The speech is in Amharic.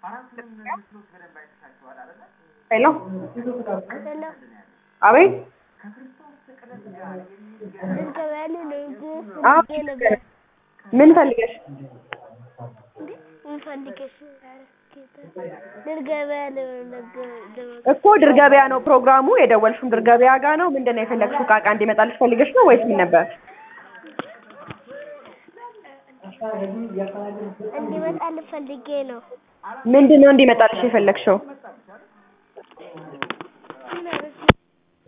ሄሎ ሄሎ አቤት ልንገበያል ነው እንጂ አዎ ፈልጌ ነበር። ምን ፈልገሽ እንዴ ምን ፈልገሽ? ልንገበያ ነው እኮ ድር ገበያ ነው ፕሮግራሙ የደወልሽውም ድር ገበያ ጋ ነው ምንድን ነው የፈለግሽው ዕቃ ዕቃ እንዲመጣልሽ ፈልገሽ ነው ወይስ ምን ነበር እንዲመጣልህ ፈልጌ ነው። ምንድን ነው እንዲመጣልሽ የፈለግሽው